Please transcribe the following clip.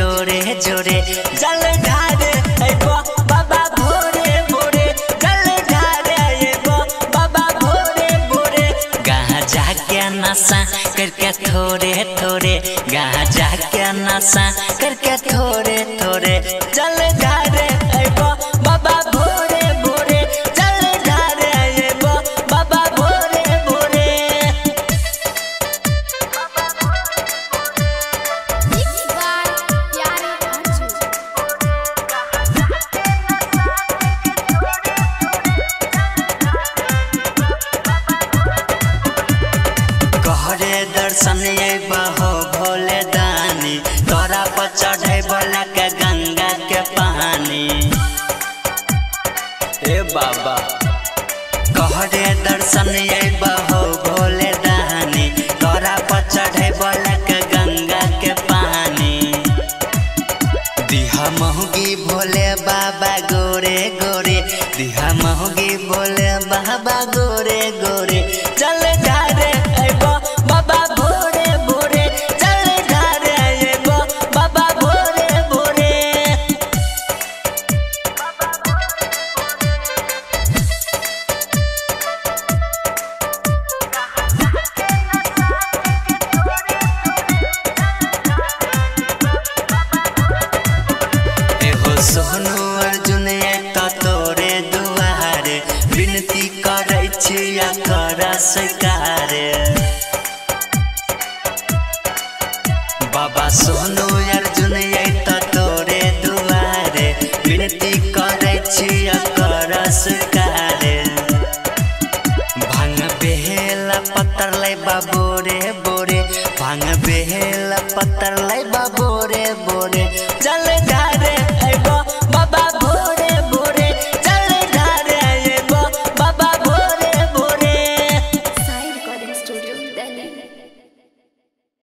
जोरे जोरे जल ढारे अइबो बाबा भोरे भोरे जल ढारे अइबो बाबा भोरे भोरे गाँव जाके नशा करके थोड़े थोड़े गाँव जाके नशा करके थोड़े थोड़े जल ढारे अइबो बाबा भोरे भोरे जल ढारे अइबो बाबा भोरे भोरे Mixed by Pyare Anju. कहरे दर्शन बहो भोले दानी तोरा पर चढ़े बोला के गंगा के पानी ए बाबा कहरे दर्शन बहो भोले दानी तोरा पर चढ़े बोला के गंगा के पानी दिहा महुगी भोले बाबा गोरे गोरे दिहा महुगी भोले बाबा गोरे गोरे चल ढारे अइबो बाबा भोरे भोरे चल ढारे अइबो बाबा भोरे भोरे एहो सोनू अर्जुन एक तोरे दुआरे विनती करै छिया कर स्वीकार बाबा सोनू अर्जुन एक तोरे दुआरे विनती करै छिया कर स्वीकार भांग बेहेला पत्तर लै बा बोरे बोरे भांग बेहेला